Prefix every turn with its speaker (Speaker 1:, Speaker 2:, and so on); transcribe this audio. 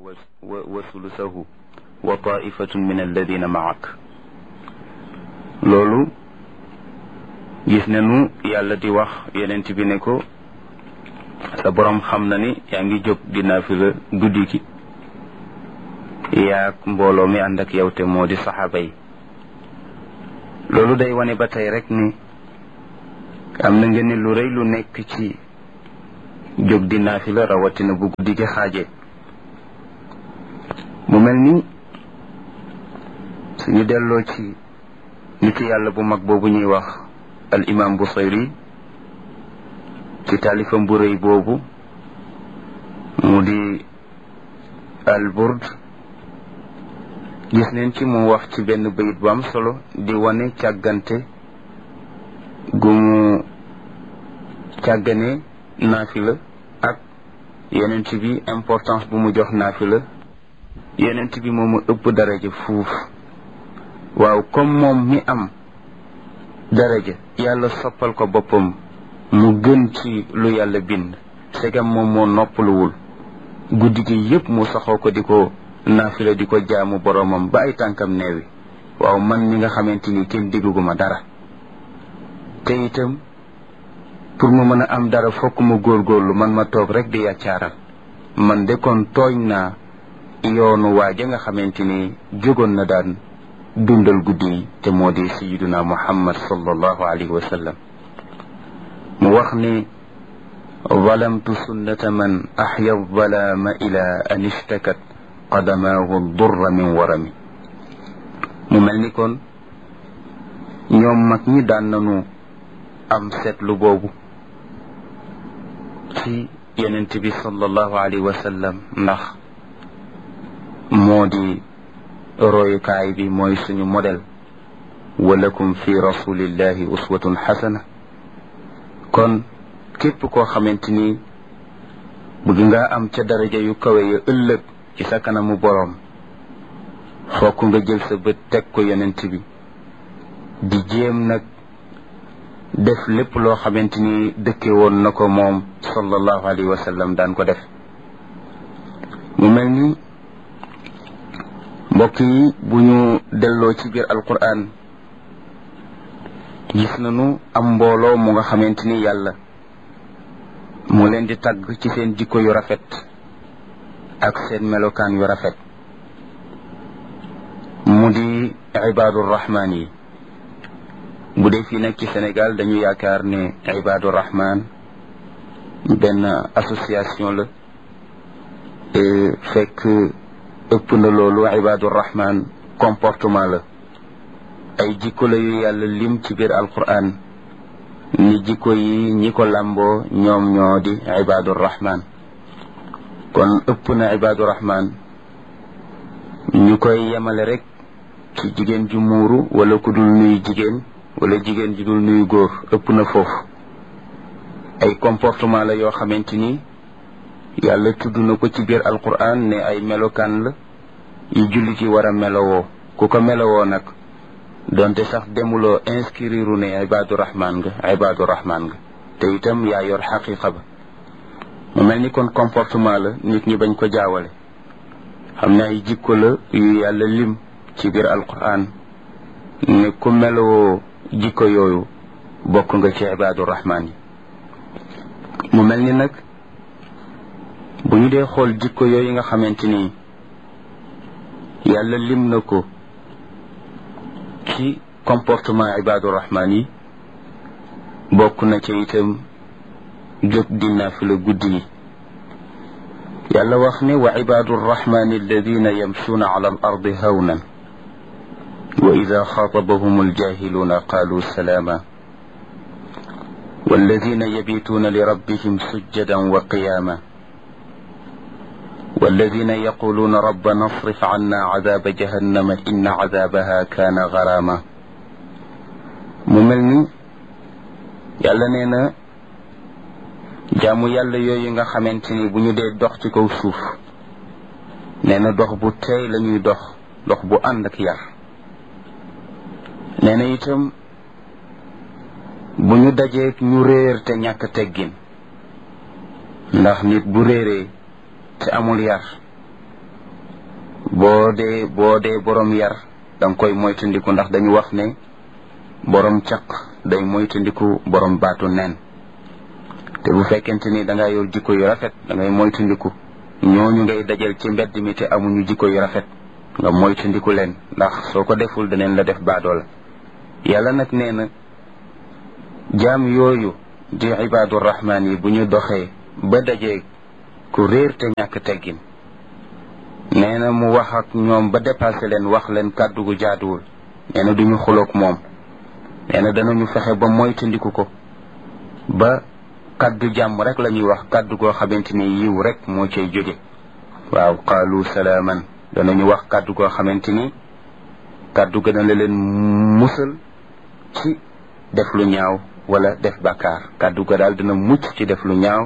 Speaker 1: wa sulusahu wa taifatun min alladina maak loolu gis nañu yàlla di wax yenent bi ne ko sa borom xam na ni yaa ngi jóg di naafila guddi gi yaag mbooloo mi ànd ak yow te moo di saxaaba yi loolu day wane ba tey rek ni am na nga ni lu rëy lu nekk ci jóg di naafila rawatina bu guddi gi xaaje mu mel ni suñu delloo ci nit yàlla bu mag boobu ñuy wax al imam Busayri ci taalifam bu rëy boobu mu di al burd gis neen ci mu wax ci benn bayit bu am solo di wane càggante gu mu càggane naafila ak yenent bi importance bu mu jox naafila yenent bi moomu ëpp daraja fuuf waaw comme moom mi am daraja yàlla soppal ko boppam mu gën ci lu yàlla bind segam moom moo noppaluwul guddi gi yépp mu saxoo ko di ko naafila di ko jaamu boromam ba ay tànkam neewi waaw man mi nga xamante ni kenn digguma dara te itam pour mu mën a am dara fokk mu góorgóorlu man ma toog rek di yàccaaral man de kon tooñ naa yoonu waaja nga xamante ni jógoon na daan dundal guddi yi te moo di sayiduna muhammad sallallahu alayhi wa sallam mu wax ni zalamtu sunnata man axya zalaama ila an ishtakat qadamaahu durra min warami mu mel ni kon ñoom mag ñi daan nañu am seetlu boobu ci yenent bi sallallahu alayhi wa sallam ndax moo di royukaay bi mooy suñu modèle walakum fi rasulillahi uswatun xasana kon képp koo xamante ni bëgg nga am ca daraja yu kawe ya ëllëg ci sa kanamu boroom fokk nga jël sa bët teg ko yonent bi di jéem nag def lépp loo xamante ni dëkke woon na ko moom sallallahu alayhi wa sallam daan ko def mu mel ni mbokk yi bu ñu delloo ci biir alquran gis nañu am mbooloo mu nga xamante ni yàlla mu leen di tagg ci seen jikko yu rafet ak seen melokaan yu rafet mu di ibaadu rahmaan yi bu dee fii nag ci Sénégal dañu yaakaar ne ibaadu rahmaan benn association la fekk ëpp na loolu ibaadu rahmaan comportement la ay jikko la yu yàlla lim ci biir alquran ni jikko yi ñi ko làmboo ñoom ñoo di ibaadu rahmaan kon ëpp na ibaadu rahmaan ñu koy yemale rek ci jigéen ju muuru wala ku dul nuyu jigéen wala jigéen ju dul nuyu góor ëpp na foofu ay comportement la yoo xamante ni yàlla tudd na ko ci biir alquran ne ay melokaan la yu jullit yi war a melowoo ku ko melowoo nag donte sax demuloo inscrire ne ibaadu rahmaan nga ibaadu rahmaan nga te itam yaa yor xaqiqa ba mu mel ni kon comportement la nit ñi bañ ko jaawale xam ne ay jikko la yu yàlla lim ci biir alquran ne ku melowoo jikko yooyu bokk nga ci ibaadu rahmaan yi mu mel ni nag bu ñu dee xool jikko yooyu nga xamante ni yàlla lim na ko ci comportement ibaadu rahmaan yi bokk na ca itam jóg di naafila guddi yi yàlla wax ne wa ibaadu rahmaani alladina yamshuuna ala al ardi hawnan wa ida xaatabahum aljahiluuna qaalu salaama والذين يبيتون لربهم سجدا وقياما والذين يقولون ربنا اصرف عنا عذاب جهنم إن عذابها كان غراما مملني yàlla nee na jaamu yàlla yooyu nga xamante ni bu ñu dee dox ci kaw suuf nee na dox bu teey la ñuy dox dox bu ànd ak yar nee na itam bu ñu dajee ñu réer te ñàkk teggin ndax nit bu réeree te amul yar boo dee boo dee borom yar danga koy moytandiku ndax dañu wax ne borom caq day moytandiku borom baatu neen te bu fekkente ni da nga yor jikko yu rafet da ngay moytandiku ñooñu ngay dajal ci mbedd mi te amuñu jikko yu rafet nga moytandiku leen ndax soo ko deful daneen la def baadoola yàlla nag nee na jaam yooyu di ibaadu rahmaan yi bu ñu doxee ba dajee ku réer te ñàkk teggin nee na mu wax ak ñoom ba dépassé leen wax leen kàddu gu jaaduwul nee na duñu xuloog moom nee na danañu fexe ba moytandiku ko ba kàddu jàmm rek la ñuy wax kàddu goo xamante ni yiw rek moo cay jóge waaw qaalu salaaman danañu wax kàddu goo xamante ni kàddu gën a la leen musal ci def lu ñaaw wala def bàkkaar kàddu ga daal dina mucc ci def lu ñaaw